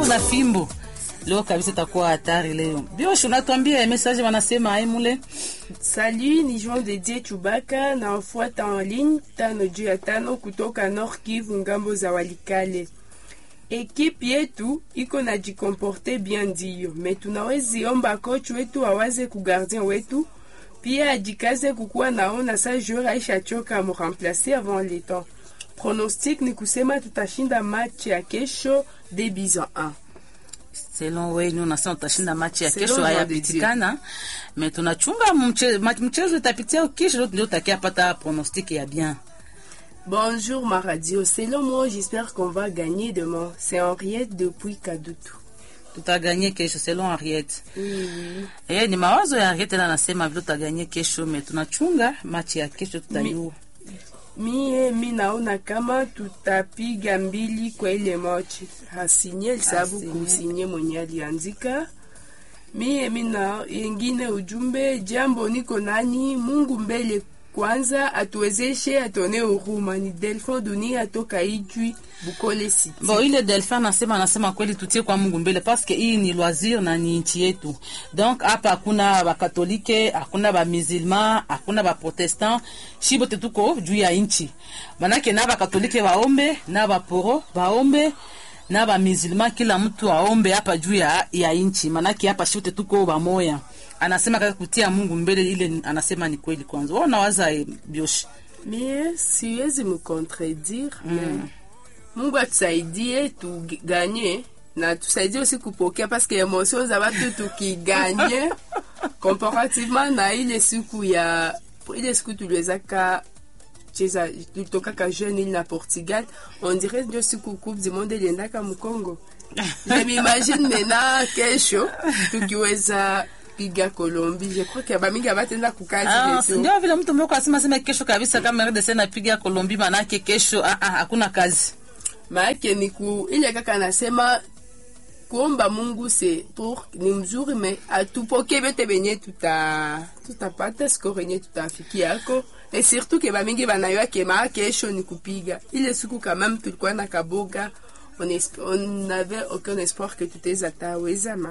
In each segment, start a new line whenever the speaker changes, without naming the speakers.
na fimbo leo kabisa itakuwa hatari leo. Bioshi, unatuambia message wanasema ai mule
Salut, ni Jean de Dieu Chubaka na wafuata en ligne tano juu ya tano kutoka Nord Kivu ngambo za Walikale. Ekipe yetu iko na jikomporte bien ndiyo, me tunawezi omba coach wetu awaze ku gardien wetu pia ajikaze kukuwa naona sa joueur aisha choka amuremplace avant le temps. Pronostic ni kusema tutashinda match ya kesho de Bison 1.
selon wenyu unasema utashinda machi ya
Selon
kesho,
Jean de
hayapitikana me tunachunga mche- ma- mchezo itapitia kesho, ndio tutakia pata pronostic ya bien.
Bonjour ma radio, selon moi j'espère qu'on va gagner demain. C'est Henriette depuis Kadutu.
Tutaganye kesho selon Henriette.
Oui, oui.
Eh, ni mawazo ya Henriette na anasema vile tutaganye kesho, me tunachunga machi ya kesho tutayua.
Mie mi naona kama tutapiga mbili kwa ile mochi. Hasinye sababu
Hasinye.
kusinye mwenye aliandika. Mie mi na yengine ujumbe, jambo niko nani, Mungu mbele kwanza atuwezeshe, atone huruma. Ni Delphin Dunia toka Ijwi Bukole City.
Bon, ile Delphin anasema anasema kweli tutie kwa Mungu mbele paske hii ni loisir na ni nchi yetu. Donc hapa hakuna bakatolike, hakuna ba musulman, hakuna ba protestant, shi bote tuko juu ya nchi. Manake na bakatolike waombe, na baporo waombe, na ba musulman kila mtu aombe hapa juu ya, ya nchi. Manake hapa shi bote tuko bamoya. Anasema kaka kutia Mungu mbele ile anasema ni kweli kwanza. Wao nawaza eh, bioshi.
Mie siwezi mcontredire mm. Mungu atusaidie tuganye na tusaidie aussi kupokea parce que emotion za watu tukiganye comparativement na ile siku ya ile siku tuliwezaka cheza tulitokaka jeune ile na Portugal on dirait ndio siku coupe du monde iliendaka Mkongo je m'imagine maintenant kesho tukiweza piga Colombie je crois que bamingi abatenda kukazi
Ah,
letu.
ndio vile mtu mmoja asema sema kesho kabisa kama RDC napiga Kolombi, manake kesho ah, ah, hakuna kazi.
maake ni ku ile kaka nasema kuomba Mungu se pour ni mzuri me atupoke bete benye tuta tutapata score yenye tutafikia yako et surtout ke bamingi banayoa ke maa kesho ni kupiga ile siku quand même tulikuwa na kaboga on, esp- on n'avait aucun espoir que tutaweza tawezama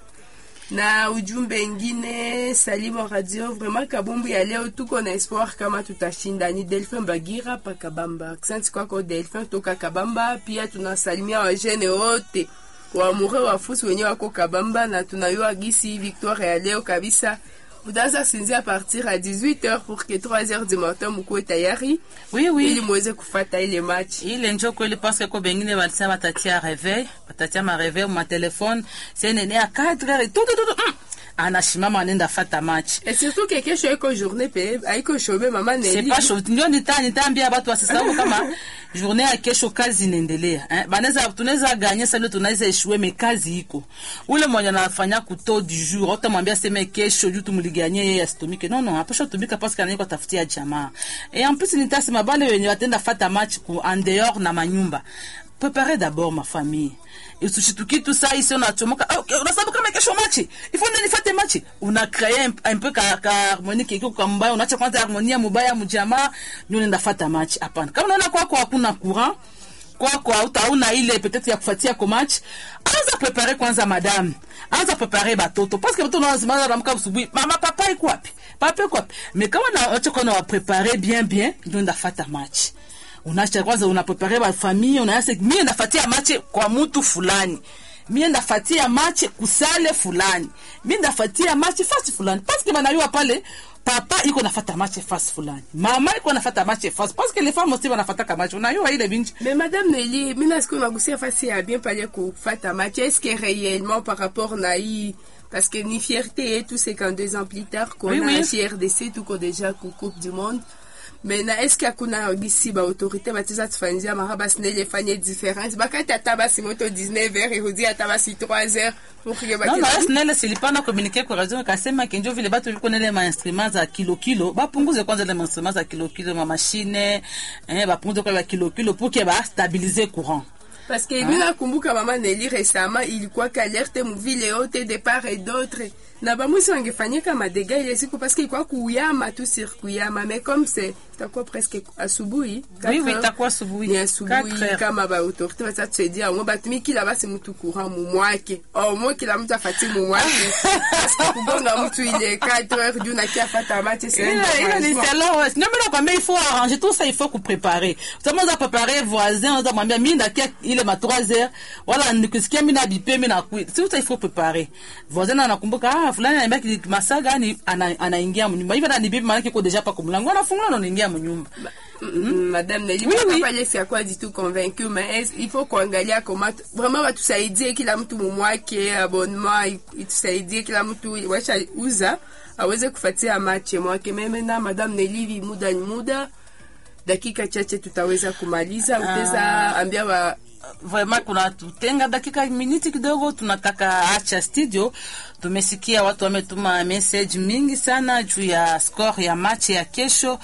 na ujumbe ingine salimu radio vraiment kabumbu ya leo tuko na espoir kama tutashinda ni delphin bagira pa kabamba asante kwako delphin toka kabamba pia tunasalimia wajene wote waamure wafusi wenye wako kabamba na tunayua gisi victoire ya leo kabisa utaanza sinzia partir à 18h pour que 3h du matin mukuwe tayari
Oui, oui.
ili muweze kufata ile match
ile njo kweli paske ko bengine balisa batatia reveil batatia ma reveil ma telefone senene ya 4 heures tu tu tu mm. anashimama anaenda fata match
et surtout que kesho iko journée pe aiko shobe mama
c'est
Nelly
pas chaud ndio nita nitaambia watu wasisahau kama journée ya kesho kazi inaendelea eh banaweza tunaweza gagner sasa tunaweza eshue me kazi iko ule mwenye anafanya kuto du jour utamwambia sema kesho juu tumliganye yeye asitumike non non hapo tumika parce que anaiko tafutia jamaa et en plus nitasema bale wenye watenda fata match ku en dehors na manyumba préparez d'abord ma famille usishituki tu saa isi unachomoka ah, okay, unasababu kama kesho machi ifo ndio nifate machi una créer un, un peu ka, ka harmonie kiko kwa mbaya unaacha kwanza harmonia mubaya mjamaa ndio unaenda fata machi hapana kama unaona kwako hakuna courant kwako hautauna ile peut-être ya kufatia ko match anza prepare kwanza madame anza prepare batoto parce que batoto lazima ramka asubuhi mama papa iko wapi papa iko wapi mais kama na acha kwa na prepare bien bien ndio nda fata match unaacha kwanza unaprepare ba famille unaanza mimi nafatia match kwa mtu fulani mimi ndafatia match kusale fulani mimi ndafatia match fasi fulani parce que banayua pale papa iko nafata match fasi fulani mama iko nafata match fasi parce que les femmes aussi banafataka match unayua ile binchi
Mais Madame Nelly, mina siku nagusia fasi ya bien pale kufata match. Est-ce que réellement par rapport na hii parce que ni fierté et tout c'est quand deux ans plus tard qu'on
Oui,
a
oui.
chez RDC tout qu'on déjà ku Coupe du Monde. Mais na est-ce qu'il y a kuna gisi ba autorité batiza tufanzia mahaba snele fanye différence. Bakati ata basi moto 19h et hudi ata basi 3h pour que
non
bati.
non snele silipana communiquer kwa radio kasema kenjo vile batu viko nele ma instruments za kilo kilo bapunguze kwanza ile ma instruments za kilo kilo ma machine eh bapunguze kwa kilo kilo pour que ba stabiliser courant
Parce que mimi nakumbuka mama Nelly récemment ilikuwa kalerte muvile yote de part et d'autre na bamwisi wangefanyika madega ile siku parce que ilikuwa kuyama tu sur kuyama mais comme c'est itakuwa presque asubuhi
oui
Quatre
oui
heures.
itakuwa asubuhi
ni asubuhi
4 heures.
kama baautorité batatusaidia yango batumi kila basi mtu courant mumwake omo kila mtu afati mumwake paske kubonga mtu ile 4 heures juu nakia fata mache c'est un
Ile- ile ni
dérangement.
selon, ouais. Ndio mimi nakwambia il faut arranger tout ça il faut kuprepare kama unaweza prepare voisin unaweza mwambia mimi ndakia ile ma 3 heures wala nikisikia mimi na bipe mimi na kui si uta il faut préparer voisin anakumbuka ah fulani ananiambia ki- masaa gani ana- anaingia mnyumba hivi ananibibi maana kiko deja pa kumlango anafungula na anaingia mnyumba
Mm, madame Nelly
Oui, oui.
papa Alex akuwa du tout convaincu mais est- il faut kuangalia koma vraiment batusaidie kila mtu mumwake abonnement i- itusaidie kila mtu washa uza aweze kufatia mache mwake meme na madame Nelly hivi muda ni muda dakika chache tutaweza kumaliza utaweza ambia wa
vraiment kuna tutenga dakika miniti kidogo tunataka acha studio tumesikia watu wametuma message mingi sana juu ya score ya match ya kesho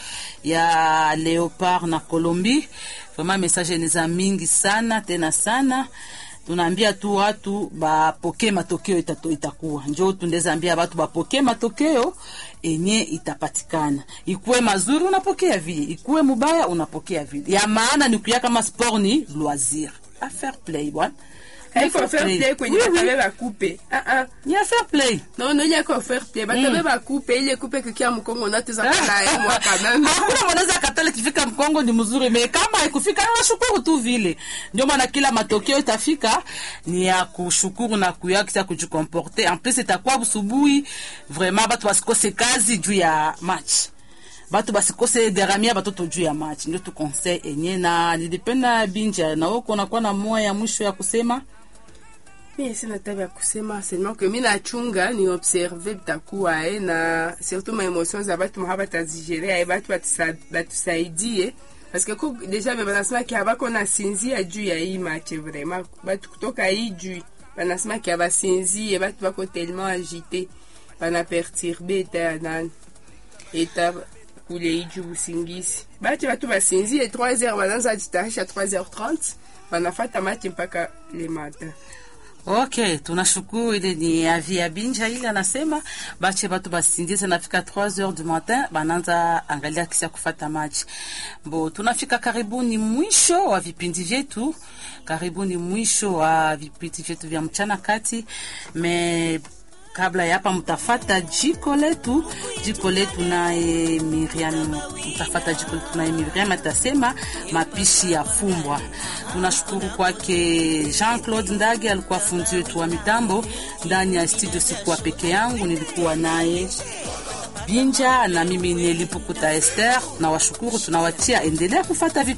ya leopard na colombie vraiment message ni za mingi sana tena sana tunaambia tu watu bapokee matokeo itato, itakuwa njo tundeza ambia watu bapokee matokeo enye itapatikana ikuwe mazuri unapokea vile ikuwe mubaya unapokea vile ya maana ni kuya kama sport ni loisir a fair play bwana
haiko fair play kwenye
Oui, oui.
batabe bakupe ah ah
ni a fair play
non non yako fair play batabe bakupe ile kupe kikia mkongo na tuza kala ya mwaka meme
hakuna mwanaweza katale kifika mkongo ni mzuri me kama haikufika nashukuru tu vile ndio maana kila matokeo itafika ni ya kushukuru na kuyakisa kujikomporte en plus itakuwa busubuhi vraiment batu basikose kazi juu ya match batu basikose garamia batoto juu ya match ndio tu conseil enye na nilipenda binja na wewe kunakuwa na moya ya mwisho ya kusema
mi sina tabi ya kusema seulement que mi nachunga ni observe bitakuwa eh, na surtout ma émotion za batu maha batazigerea eh, batu batusa- batusaidie parce que ko deja be banasemaki abako nasinzia juu ya hii match vraiment batu kutoka hii juu banasemaki abasinzie batu bako tellement agité banaperturbe eta ya nani eta kule hii juu busingisi bati batu basinzie 3 heures bananza jitarisha 3 heures 30 banafata match mpaka le matin
ok tunashukuru ile ni avi ya binja ile anasema bache batu basindize nafika 3 heures du matin bananza angalia kisi ya kufata machi bo tunafika karibuni mwisho wa vipindi vyetu karibuni mwisho wa vipindi vyetu vya mchana kati me kabla ya hapa mtafata jiko letu jiko letu naye Miriam mtafata jiko letu naye Miriam atasema mapishi ya fumbwa. Tunashukuru kwake Jean Claude Ndage, alikuwa fundi wetu wa mitambo ndani ya studio. Sikuwa peke yangu, nilikuwa naye Binja na mimi Nelipukuta Esther. Tunawashukuru, tunawatia endelea kufata vipi